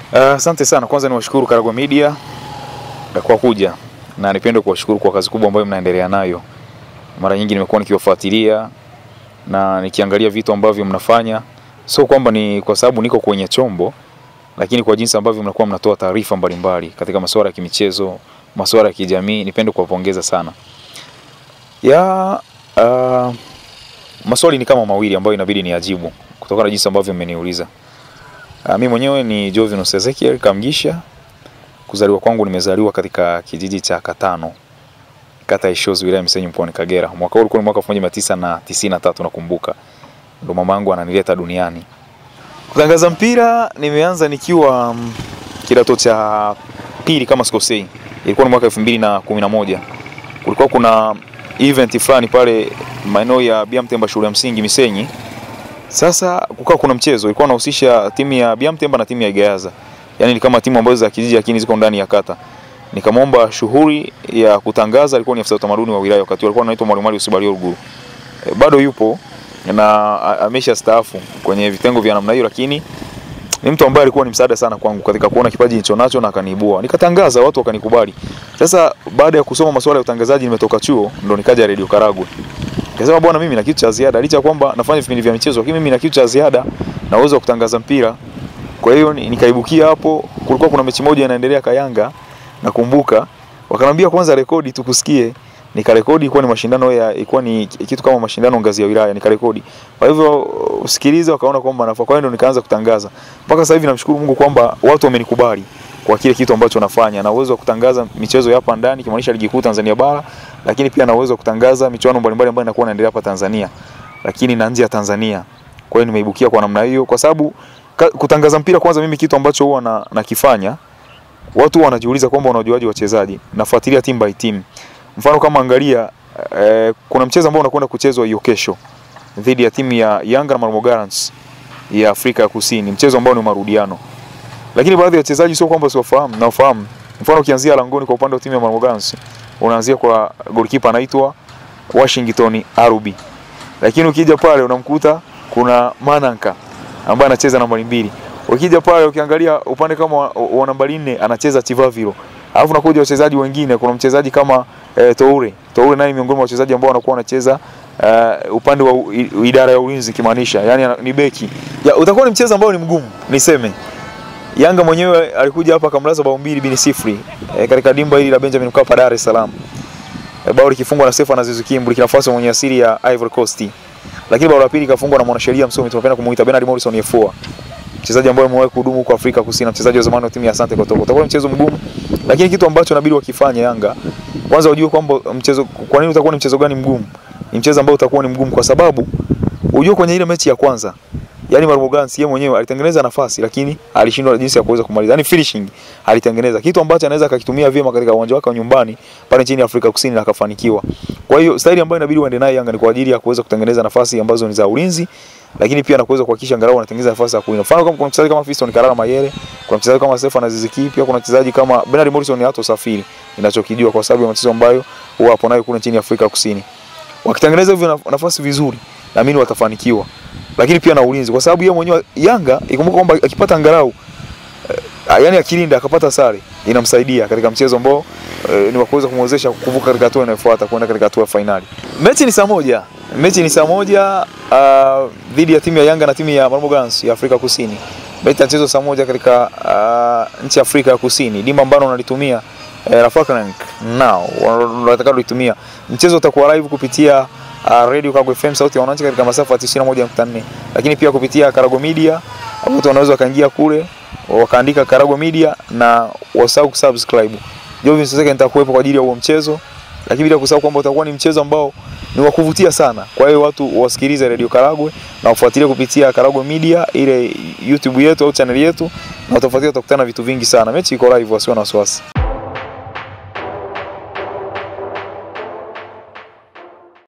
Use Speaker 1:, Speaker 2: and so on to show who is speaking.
Speaker 1: Asante uh, sana. Kwanza niwashukuru Karagwe Media kwa kuja na nipende kuwashukuru kwa kazi kubwa ambayo mnaendelea nayo. Mara nyingi nimekuwa nikiwafuatilia na nikiangalia vitu ambavyo mnafanya, sio kwamba ni kwa sababu niko kwenye chombo, lakini kwa jinsi ambavyo mnakuwa mnatoa taarifa mbalimbali katika masuala ya kimichezo, masuala ya kijamii. Nipende kuwapongeza sana ya uh, maswali ni kama mawili ambayo inabidi niajibu kutokana na jinsi ambavyo mmeniuliza. Uh, mimi mwenyewe ni Jovinus Ezekiel Kamgisha. Kuzaliwa kwangu nimezaliwa katika kijiji cha Katano, kata ya Ishozi, wilaya Misenyi, mkoani Kagera. Mwaka huu ulikuwa ni mwaka 1993 nakumbuka, ndo mama yangu ananileta duniani. Kutangaza mpira nimeanza nikiwa mm, kidato cha pili kama sikosei, ilikuwa ni mwaka 2011. Kulikuwa kuna event fulani pale maeneo ya Biamtemba shule ya msingi Misenyi. Sasa kukawa kuna mchezo ulikuwa unahusisha timu ya Biamtemba na timu ya Igayaza. Yaani ni kama timu ambazo za kijiji lakini ziko ndani ya kata. Nikamwomba shughuli ya kutangaza, alikuwa ni afisa utamaduni wa wilaya wakati alikuwa anaitwa Mwalimu Ali Usibalio Ruguru. E, bado yupo na amesha staafu kwenye vitengo vya namna hiyo, lakini ni mtu ambaye alikuwa ni msaada sana kwangu katika kuona kipaji nilicho nacho na akaniibua. Nikatangaza, watu wakanikubali. Sasa baada ya kusoma masuala ya utangazaji, nimetoka chuo ndo nikaja Radio Karagwe. Nikasema bwana, mimi na kitu cha ziada, licha kwamba nafanya vipindi vya michezo, lakini mimi na kitu cha ziada na uwezo wa kutangaza mpira. Kwa hiyo nikaibukia hapo. Kulikuwa kuna mechi moja inaendelea Kayanga, nakumbuka wakanambia kwanza rekodi tukusikie. Nikarekodi, ilikuwa ni mashindano ya ilikuwa ni kitu kama mashindano ngazi ya wilaya, nikarekodi. Kwa hivyo usikilize, wakaona kwamba nafaa. Kwa hiyo ndo nikaanza kutangaza. Mpaka sasa hivi namshukuru Mungu kwamba watu wamenikubali kwa kile kitu ambacho nafanya na uwezo wa kutangaza michezo ya hapa ndani kimaanisha ligi kuu Tanzania bara, lakini pia na uwezo wa kutangaza michuano mbalimbali ambayo inakuwa inaendelea hapa Tanzania, lakini na nje ya Tanzania. Kwa hiyo nimeibukia kwa namna hiyo, kwa sababu kutangaza mpira kwanza, mimi kitu ambacho huwa na, nakifanya watu wanajiuliza kwamba unajuaje wachezaji. Nafuatilia team by team. Mfano kama angalia eh, kuna mchezo ambao unakwenda kuchezwa hiyo kesho dhidi ya timu ya Yanga na Marmo Gallants ya Afrika ya Kusini, mchezo ambao ni marudiano lakini baadhi ya wachezaji sio kwamba siwafahamu, nawafahamu. Mfano ukianzia langoni kwa upande wa timu ya Marmo Gallants, unaanzia kwa goalkeeper anaitwa Washington Arubi, lakini ukija pale unamkuta kuna Mananka ambaye anacheza nambari mbili. Ukija pale ukiangalia upande kama wa, wa nambari nne anacheza Chivaviro, alafu nakuja wachezaji wengine, kuna mchezaji kama eh, Toure. Toure naye miongoni mwa wachezaji ambao wanakuwa wanacheza uh, upande wa u, idara ya ulinzi kimaanisha, yani ni beki. Ya, utakuwa ni mchezo ambao ni mgumu, niseme Yanga mwenyewe alikuja hapa akamlaza bao mbili bin sifuri e, katika dimba hili la Benjamin Mkapa Dar es Salaam. E, bao likifungwa na Stefan Aziz Ki Burkina Faso mwenye asili ya Ivory Coast. Lakini bao la pili kafungwa na mwanasheria msomi tunapenda kumuita Bernard Morrison Yefua. Mchezaji ambaye amewahi kuhudumu kwa Afrika Kusini, mchezaji wa zamani wa timu ya Asante Kotoko. Utakuwa mchezo mgumu, lakini kitu ambacho inabidi wakifanya Yanga, kwanza wajue kwamba mchezo kwa nini utakuwa ni mchezo gani mgumu? Ni mchezo ambao utakuwa ni mgumu kwa sababu ujue kwenye ile mechi ya kwanza yani Marmo Gallants yeye mwenyewe alitengeneza nafasi lakini alishindwa jinsi ya kuweza kumaliza. Yani finishing alitengeneza kitu ambacho anaweza akakitumia vyema katika uwanja wake wa nyumbani pale nchini Afrika Kusini na akafanikiwa. Kwa hiyo staili ambayo inabidi uende nayo Yanga ni kwa ajili ya kuweza kutengeneza nafasi ambazo ni za ulinzi lakini pia na kuweza kuhakikisha angalau anatengeneza nafasi za kuwina. Mfano kama kuna mchezaji kama Fiston Kalala Mayele, kuna mchezaji kama Stefan Aziz Ki, pia kuna mchezaji kama Bernard Morrison hato safiri ninachokijua kwa sababu ya mchezo ambayo huwa hapo nayo kule nchini Afrika Kusini. Wakitengeneza hivyo nafasi vizuri, naamini watafanikiwa lakini pia na ulinzi, kwa sababu yeye mwenyewe Yanga ikumbuka kwamba akipata angalau uh, yani akilinda akapata sare inamsaidia katika mchezo ambao uh, ni wa kuweza kumwezesha kuvuka katika hatua inayofuata kwenda katika hatua ya fainali. Mechi ni saa moja, mechi ni saa moja uh, dhidi ya timu ya Yanga na timu ya Marmo Gallants ya Afrika Kusini. Mechi itachezwa saa moja katika uh, nchi ya Afrika ya Kusini, dimba ambalo wanalitumia uh, Rafakrank now wanataka kulitumia. Mchezo utakuwa live kupitia uh, Radio Karagwe FM sauti ya wananchi katika masafa ya 91.4, lakini pia kupitia Karagwe Media watu wanaweza wakaingia kule wakaandika Karagwe Media na wasahau kusubscribe. Jovin sasa nitakuwepo kwa ajili ya huo mchezo, lakini bila kusahau kwamba utakuwa ni mchezo ambao ni wa kuvutia sana. Kwa hiyo watu wasikilize Radio Karagwe na wafuatilie kupitia Karagwe Media ile YouTube yetu au channel yetu, na utafuatilia utakutana vitu vingi sana. Mechi iko live, wasiwe na wasiwasi.